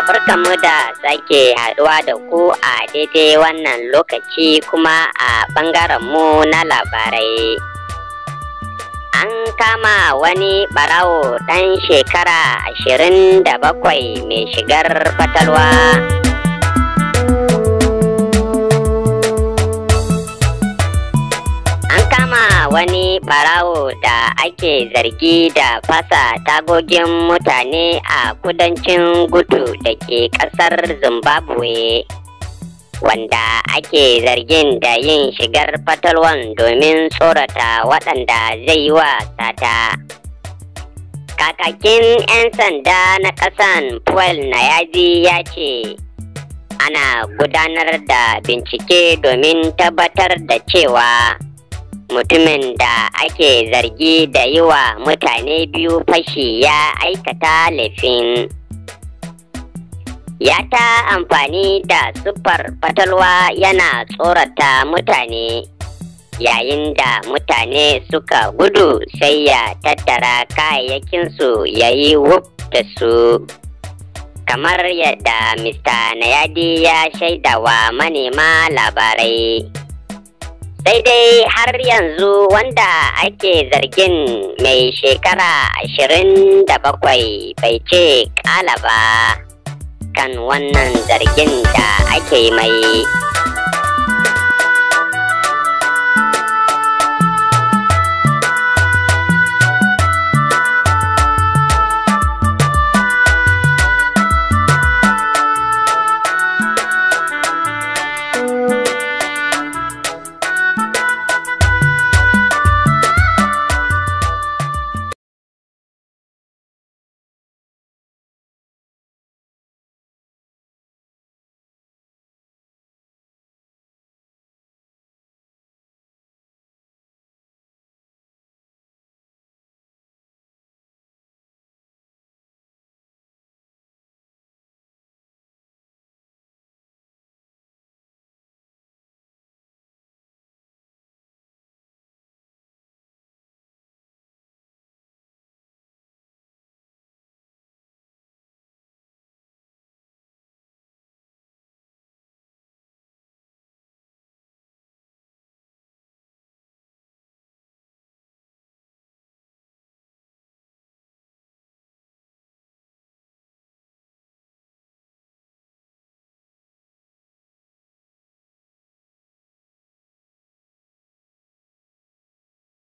barkanmu da sake haɗuwa da ku a daidai wannan lokaci kuma a mu na labarai. An kama wani ɓarawo ɗan shekara ashirin da bakwai mai shigar fatalwa. An kama wani ɓarawo da ake zargi da fasa tagogin mutane a kudancin gudu da ke ƙasar Zimbabwe. Wanda ake zargin da yin shigar fatalwan domin tsorata waɗanda zai yi wa sata. Kakakin 'yan sanda na ƙasan Paul Nayazi ya ce, ana gudanar da bincike domin tabbatar da cewa mutumin da ake zargi da yi wa mutane biyu fashi ya aikata laifin. Ya ta amfani da siffar fatalwa yana tsorata mutane, yayin da mutane suka gudu sai ya tattara kayayyakinsu ya yi wuf da su. Kamar yadda Mr. Nayadi ya shaidawa manema labarai. sai dai har yanzu wanda ake zargin mai shekara ashirin da bakwai bai ce kala ba kan wannan zargin da ake mai